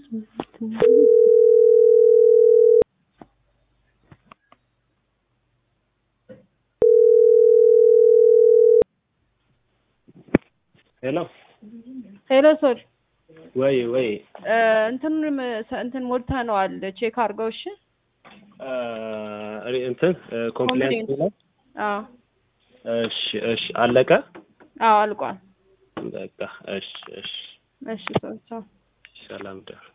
ሄሎ ሄሎ ሶል ወይ ወይ እንትኑንም እንትን ሞልተነዋል ቼክ አድርገው እሺ እ እንትን ኮምፕሌንት ነው። አዎ እሺ እሺ አለቀ። አዎ አልቋል በቃ እሺ እሺ እሺ ሶል ቻው ሰላም ደር